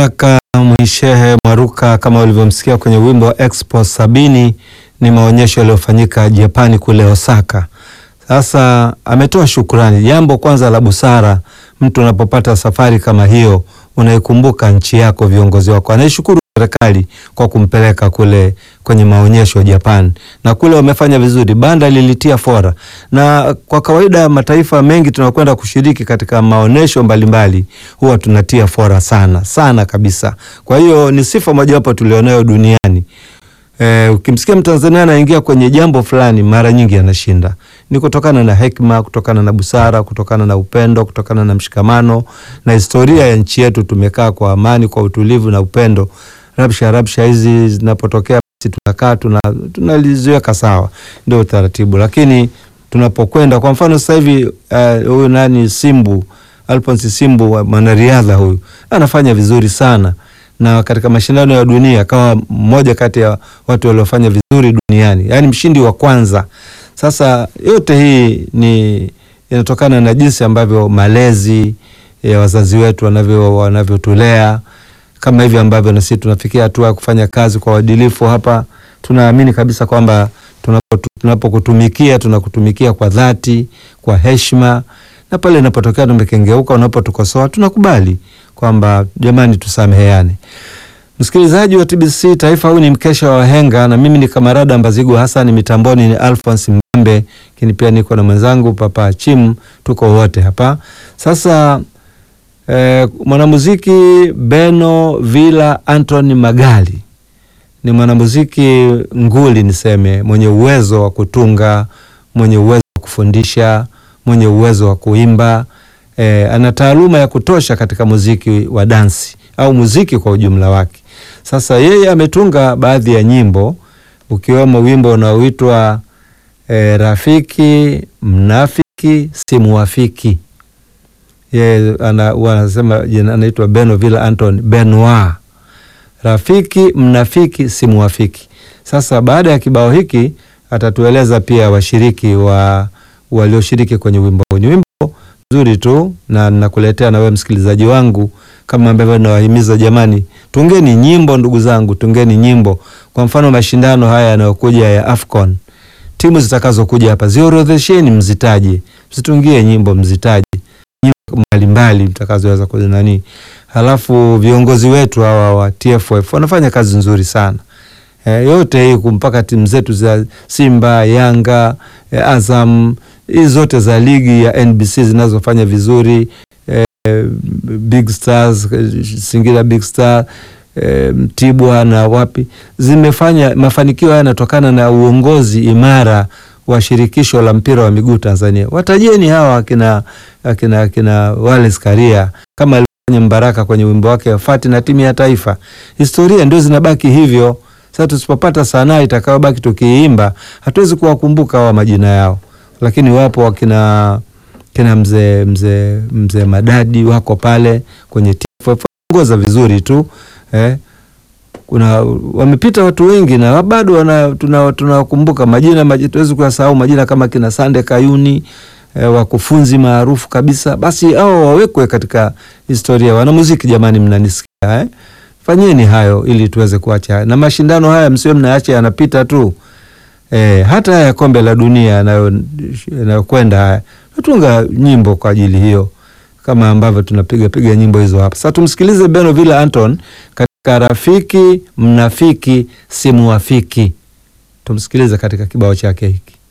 Baraka Mwishehe Mwaruka, kama ulivyomsikia kwenye wimbo wa Expo sabini, ni maonyesho yaliyofanyika Japani kule Osaka. Sasa ametoa shukrani. Jambo kwanza la busara, mtu unapopata safari kama hiyo, unaikumbuka nchi yako, viongozi wako. Anaishukuru serikali kwa kumpeleka kule kwenye maonyesho Japan, na kule wamefanya vizuri, banda lilitia fora. Na kwa kawaida mataifa mengi tunakwenda kushiriki katika maonyesho mbalimbali, huwa tunatia fora sana sana kabisa. Kwa hiyo ni sifa mojawapo tulionayo duniani. E, ukimsikia Mtanzania anaingia kwenye jambo fulani mara nyingi anashinda. Ni kutokana na hekima, kutokana na busara, kutokana na upendo, kutokana na mshikamano na historia ya nchi yetu. Tumekaa kwa amani, kwa utulivu na upendo. Rabsha rabsha hizi zinapotokea, basi tunakaa tuna tunaliziweka sawa, ndio utaratibu. Lakini tunapokwenda kwa mfano sasa hivi huyu uh, nani Simbu Alphonse Simbu mwanariadha huyu anafanya vizuri sana na katika mashindano ya dunia akawa mmoja kati ya watu waliofanya vizuri duniani, yaani mshindi wa kwanza. Sasa yote hii ni inatokana na jinsi ambavyo malezi ya wazazi wetu wanavyo wanavyotulea, kama hivi ambavyo na sisi tunafikia hatua ya kufanya kazi kwa uadilifu hapa. Tunaamini kabisa kwamba tunapokutumikia tunakutumikia kwa dhati, kwa heshima, na pale inapotokea tumekengeuka, unapotukosoa tunakubali kwamba jamani, tusameheane. Msikilizaji wa TBC Taifa, huu ni mkesha wa wahenga, na mimi ni Kamarada Mbazigu Hassan, mitamboni ni Alphonse Mbambe, lakini pia niko na mwenzangu Papa Chim, tuko wote hapa sasa. Eh, mwanamuziki Beno Villa Anthony Magali ni mwanamuziki nguli, niseme, mwenye uwezo wa kutunga, mwenye uwezo wa kufundisha, mwenye uwezo wa kuimba E, ana taaluma ya kutosha katika muziki wa dansi au muziki kwa ujumla wake. Sasa yeye ametunga baadhi ya nyimbo ukiwemo wimbo unaoitwa e, Rafiki Mnafiki Simuwafiki. Yeye anasema jina anaitwa Beno Villa Anthony Benoit. Rafiki Mnafiki Simuwafiki. Sasa baada ya kibao hiki atatueleza pia washiriki wa walioshiriki kwenye wimbo. Ni wimbo nzuri tu na nakuletea na wewe msikilizaji wangu, kama ambavyo nawahimiza jamani, tungeni nyimbo ndugu zangu, tungeni nyimbo. Kwa mfano mashindano haya yanayokuja ya Afcon, timu zitakazokuja hapa ziorodhesheni, mzitaje, msitungie nyimbo, mzitaje nyimbo mbalimbali mtakazoweza kunani. Halafu viongozi wetu hawa wa TFF wanafanya kazi nzuri sana. E, yote hii mpaka timu zetu za Simba, Yanga, e, Azam hizi zote za ligi ya NBC zinazofanya vizuri e, Big Stars, Singida Big Star e, Mtibwa na wapi zimefanya mafanikio haya yanatokana na uongozi imara wa shirikisho la mpira wa miguu Tanzania. Watajeni hawa akina akina akina Wallace Karia kama alifanya Mbaraka kwenye wimbo wake Fati na timu ya taifa. Historia ndio zinabaki hivyo. Sasa tusipopata sanaa itakayobaki tukiimba, hatuwezi kuwakumbuka hawa majina yao lakini wapo wakina kina mzee mzee mzee Madadi wako pale kwenye TFF ongoza vizuri tu eh. Kuna wamepita watu wengi na bado wana tunawakumbuka tuna majina, tuwezi kuyasahau majina kama kina Sande Kayuni eh, wakufunzi maarufu kabisa. Basi hao wawekwe katika historia. Wanamuziki jamani, mnanisikia eh? Fanyeni hayo ili tuweze kuacha na mashindano haya, msiwe mnaacha yanapita tu. E, hata haya kombe la dunia yanayokwenda haya natunga nyimbo kwa ajili hiyo, kama ambavyo tunapiga piga nyimbo hizo hapa. Sasa tumsikilize Beno Villa Anton katika Rafiki Mnafiki Simuwafiki, tumsikilize katika kibao chake hiki.